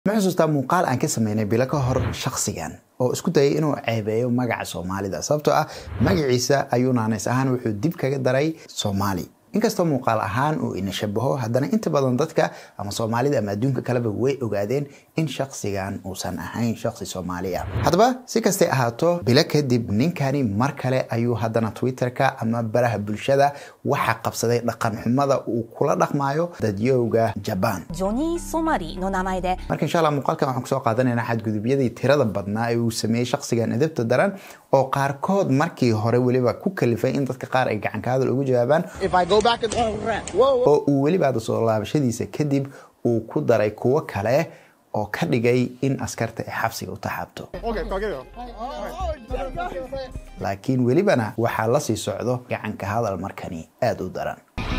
ma xusuustaa muuqaal aan ka sameynay bilo ka hor shakhsigan oo isku dayay inuu ceebeeyo magaca soomaalida sababtoo ah magaciisa ayuu naaneys ahaan wuxuu dib kaga daray soomaali inkastoo muuqaal ahaan uu ina shabaho haddana inta badan dadka ama soomaalida ama adduunka kaleba way ogaadeen in shakhsigan uusan ahayn shakhsi soomaali ah haddaba si kastay ahaato bilo kadib ninkani mar kale ayuu haddana twitterka ama baraha bulshada waxa qabsaday dhaqan xumada uu kula dhaqmayo dadyowga jabaan ジョニー・ソマリの名前で marka insha allah muuqaalkan waxaan kusoo qaadanaynaa xadgudubyadii tirada badnaa ee uu sameeyey shakhsigan edebta daran oo qaarkood markii hore weliba ku kalifay in dadka qaar ay gacan ka hadal ugu jawaabaan If I go back and oh, rap. Whoa, whoa. oo uu weliba hadda soo laabashadiisa kadib uu ku daray kuwo kale oo ka dhigay in askarta ay xabsiga u taxaabto Okay, go get it. laakiin welibana waxaa la sii socdo gacanka hadal markani aada u daran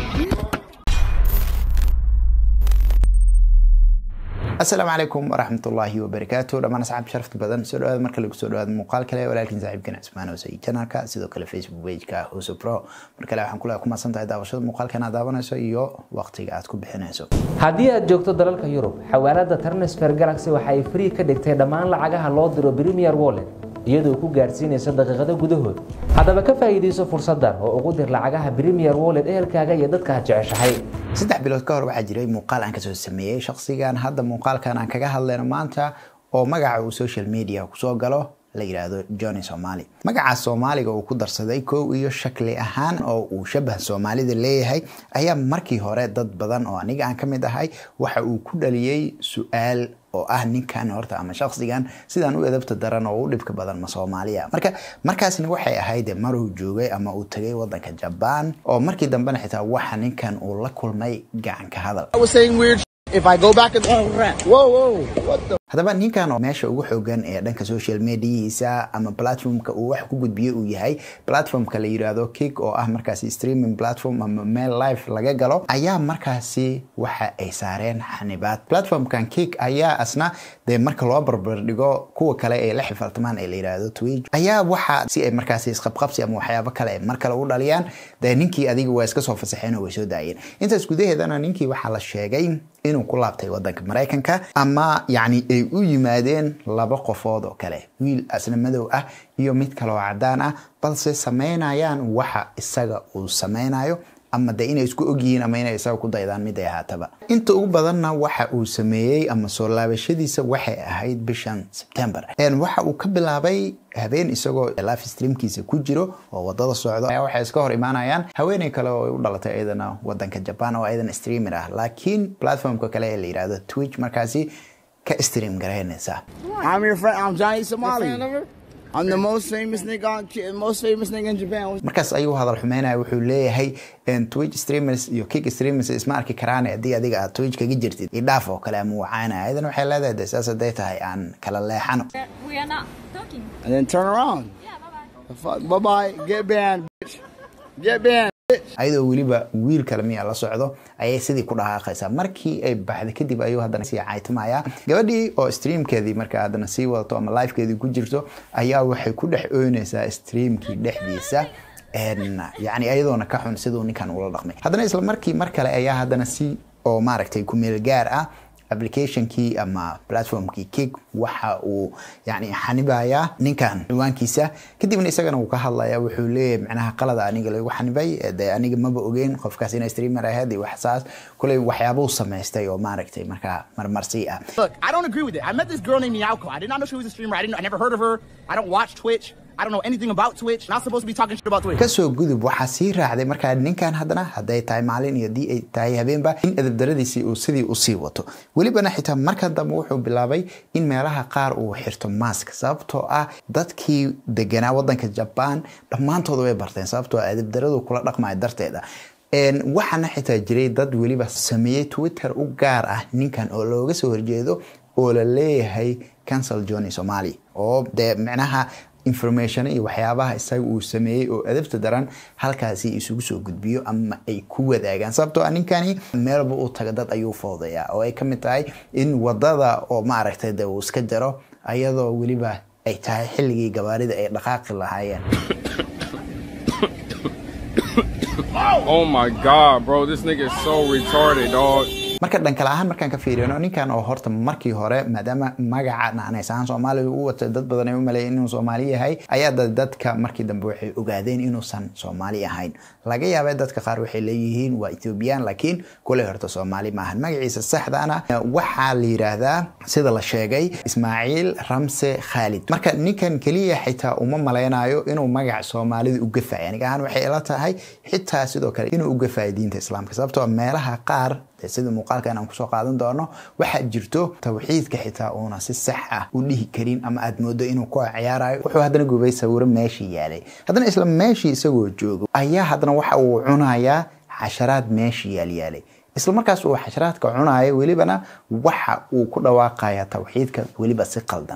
asalaamu calaykum waraxmatullaahi wabarakaatu dhammaan asxaab sharafta badan soo dhawaada marka lagu soo dhawaado muuqaal kale walaalkiin saaxiibkan cismaan hoosey janalka sidoo kale facebook pageka hoose pro mar kale waxaan kule ku mahadsan tahay daawashada muuqaalkan aad daawanayso iyo waqtiga aad ku bixinayso haddii aad joogto dalalka yurub xawaalada transfer galaxy waxa ay free ka dhigtay dhammaan lacagaha loo diro premier wallet iyadoo ku gaarsiinaysa daqiiqado gudahood haddaba ka faa'iidayso fursaddan oo ugu dir lacagaha premier wallet ehelkaaga iyo dadka aad jeceshahay saddex bilood ka hor waxaa jiray muuqaal aan kasoo sameeyey shakhsigan hadda muuqaalkan aan kaga hadlayno maanta oo magaca uu social media kusoo galo la yidhaahdo johnny somali magaca soomaaliga uu ku darsaday kow iyo shakli ahaan oo uu shabah soomaalida leeyahay ayaa markii hore dad badan oo aniga aan ka mid ahay waxa uu ku dhaliyey su-aal oo ah ninkan horta ama shakhsigan sidaan u edabta daran oo u dhibka badan ma soomaaliya marka markaasna waxay ahayd maruu joogay ama uu tagay wadanka jabaan oo markii dambena xitaa waxa ninkan uu la kulmay gacanka hadal I was saying weird shit. If I go back and oh, rap. Whoa, whoa. What the? haddaba ninkan oo meesha ugu xoogan ee dhanka social mediahiisa ama platformka uu wax ku gudbiye uu yahay platformka la yiraahdo kick oo ah markaasi streaming platform ama meel live laga galo ayaa markaasi waxa ay saareen xanibaad platformkan kick ayaa asna dee marka loo barbardhigo kuwa kale ee la xifaltamaan ee la yiraahdo twitch ayaa waxa si ay markaasi isqabqabsi ama waxyaabo kale mar kale u dhaliyaan dee ninkii adiga waa iska soo fasaxeen oo way soo daayeen intaas gudaheedana ninkii waxaa la sheegay inuu ku laabtay wadanka maraykanka ama yacni ay u yimaadeen laba qofood oo kale wiil asna madow ah iyo mid kale oo cadaan ah balse samaynayaan waxa isaga uu samaynayo ama de inay isku ogyihiin ama inay isaga ku daydaan mid ay ahaataba inta ugu badanna waxa uu sameeyey ama soo laabashadiisa waxay ahayd bishan sebtember waxa uu ka bilaabay habeen isagoo live streamkiisa ku jiro oo wadada socdo ayaa waxay iska hor imaanayaan haweeney kale oo ay u dhalatay iyadana wadanka jaban oo iyadana streamer ah laakiin platformka kale ee la yidhaahdo twitch markaasi ka stream garaynaysa I'm your friend. I'm Johnny Somali. I'm the most famous nigga on most famous nigga in Japan. markaas ayuu hadal xumeynaya wuxuu leeyahay twitch streamers iyo kick streamers isma arki karaan haddii adiga aad twitch kaga jirtid idhaaf oo kale ama wacaanaya ayadana waxay leedahay de saas hadday tahay aan kala leexano We are not talking. And then turn around. Yeah, bye bye. The fuck? Bye bye. Get banned, bitch. Get banned. ayadoo weliba wiil kale miya la socdo ayay sidii ku dhaqaaqaysaa markii ay baxday kadib ayuu haddana sii caytamaya gabadhii oo streamkeedii marka haddana sii wadato ama livekeedii ku jirto ayaa waxay ku dhex oynaysaa streamkii dhexdiisa yani ayadoona ka xun siduu ninkan ula dhaqmay haddana isla markii mar kale ayaa haddana si oo maaragtay ku meel gaar ah applicationkii ama platformkii kick waxa uu yani xanibayaa ninkan ciwaankiisa kadibna isagana uu ka hadlaya wuxuu leeyahay macnaha qalada aniga lagu xanibay de aniga maba ogeyn qofkaas inay streamer ahayd iyo wax saas kuley waxyaabuu samaystay oo maaragtay markaa marmarsi ah Look, I don't agree with it. I met this girl named Miyako. I did not know she was a streamer. I didn't. I never heard of her. I don't watch Twitch. I don't know anything about Twitch. Not supposed to be talking shit about Twitch. kasoo gudub waxaa sii raacday markaa ninkan haddana hadday tahay maalin iyo haddii ay tahay habeenba in edabdaradiisii uu sidii usii wato welibana xitaa marka dambe wuxuu bilaabay in meelaha qaar uu xirto mask sababtoo ah dadkii deganaa wadanka jabaan dhammaantooda way barteen sababtoo ah edabdaradu kula dhaqmaya darteeda waxaana xitaa jiray dad weliba sameeyey twitter u gaar ah ninkan oo looga soo horjeedo oo la leeyahay cancel johnny somali oo dee micnaha information iyo waxyaabaha isaga uu sameeyey oo adabta daran halkaasi isugu soo gudbiyo ama ay ku wadaagaan sababtoo ah ninkani meelba uu taga dad ayuu foodayaa oo ay ka mid tahay in wadada oo maaragtay de uu iska jaro ayadoo weliba ay tahay xilligii gabaarida ay dhaqaaqi lahaayeen Oh my god, bro, this nigga is so retarded, dog. marka dhankale ahaan markaan ka fiirino ninkan oo horta markii hore maadaama magaca naanays ahaan soomaaliga u watay dad badan ay u maleeyeen inuu soomaali yahay ayaa dadka markii dambe waxay ogaadeen inuusan soomaali ahayn laga yaabay dadka qaar waxay leeyihiin waa ethoobiyan laakiin kuley horta soomaali maahan magaciisa saxdaana waxaa la yidhaahdaa sida la sheegay ismaaciil ramse khaalid marka ninkan keliya xitaa uma malaynayo inuu magac soomaalida u gafayo aniga ahaan waxay ila tahay xitaa sidoo kale inuu u gafayo diinta islaamka sababtoo meelaha qaar sida muuqaalkan aan kusoo qaadan doono waxaa jirto tawxiidka xitaa uuna si sax ah u dhihi karin ama aad moodo inuu ku ciyaarayo wuxuu haddana gubay sawiro meeshii yaalay haddana isla meeshii isagoo joogo ayaa haddana waxa uu cunayaa xasharaad meeshii yaalyaalay isla markaas uu xasharaadka cunayo welibana waxa uu ku dhawaaqaya tawxiidka weliba si qaldan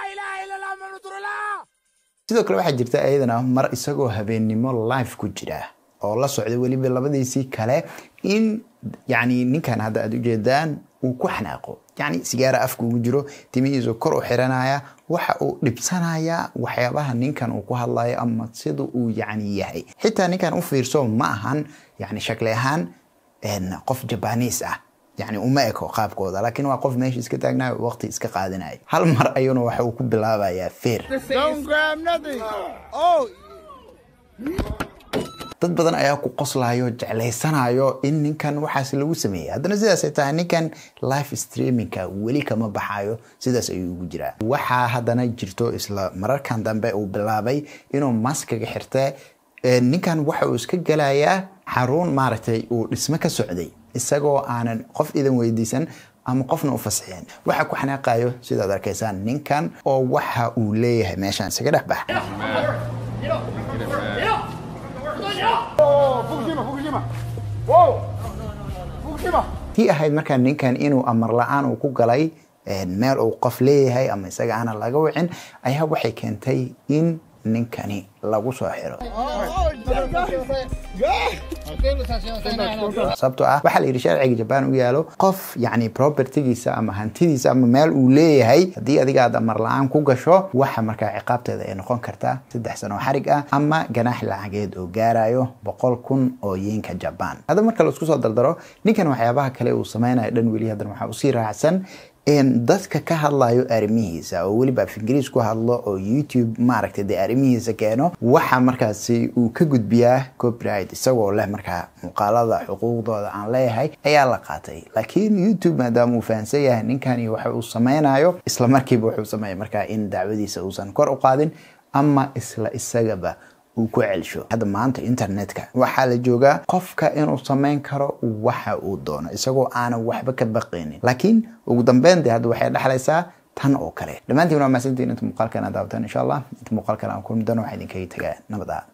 sidoo kale waxaa jirta iyadana mar isagoo habeennimo live ku jira oo la socday weliba labadiisii kale in yani ninkan hadda aad ujeedaan uu ku xanaaqo yani sigaara afka ugu jiro timihiisu kor u xiranaya waxa uu dhibsanaya waxyaabaha ninkan uu ku hadlayo ama sida uu yani yahay xitaa ninkan u fiirso ma ahan yani shakli ahaan qof jabaniis ah yani uma eko qaabkooda laakiin waa qof meesha iska taagnayo waqti iska qaadanaya hal mar ayuuna waxa uu ku bilaabayaa feer dad badan ayaa ku qoslayo jeclaysanayo in ninkan waxaas lagu sameeyey haddana sidaasay tahay ninkan life streamingka weli kama baxayo sidaas ayuu ugu jiraa waxaa haddana jirto isla mararkan dambe uu bilaabay inuu maskaga xirte ninkan waxa uu iska gelayaa xarun maaragtay uu dhismo ka socday isagoo aanan qof idan weydiisan ama qofna u fasixin waxa ku xanaaqayo sidaad arkaysaan ninkan oo waxa uu leeyahay meeshaan isaga dhex bax tii ahayd markaa ninkan inuu amar la-aan uu ku galay meel uu qof leeyahay ama isaga aana laga wicin ayaa waxay keentay in ninkani lagu soo xiro sababtoo ah waxaa la yidhi sharciga jabaan u yaalo qof yani propertigiisa ama hantidiisa ama meel uu leeyahay haddii adiga aad amar la-aan ku gasho waxa markaa ciqaabteeda ay noqon kartaa saddex sano xarig ah ama ganaax lacageed oo gaarayo boqol kun oo yeenka jabaan hadda marka la isku soo dardaro ninkan waxyaabaha kale uu samaynayo dhan weli haddana waxaa usii raacsan dadka ka hadlayo arrimihiisa oo weliba af ingiriis ku hadlo oo youtube maaragtay dee arrimihiisa keeno waxa markaasi uu ka gudbiyaa copyright isagoo leh markaa muuqaalada xuquuqdooda aan leeyahay ayaa la qaatay laakiin youtube maadaama uu fahamsan yahay ninkani waxa uu sameynayo isla markiiba wuxuu sameeya markaa in dacwadiisa uusan kor u qaadin ama isla isagaba uu ku celsho hadda maanta internetka waxaa la joogaa qofka inuu samayn karo waxa uu doono isagoo aanan waxba ka baqaynin laakiin ugu dambeyn de hadda waxay dhexlaysaa tan oo kale dhammaantiin waa mahadsantiin inta muuqaalkan aad daawatan insha allah inta muuqaalkan aan kulmi doono waxaa idinkaga tagaa nabad ah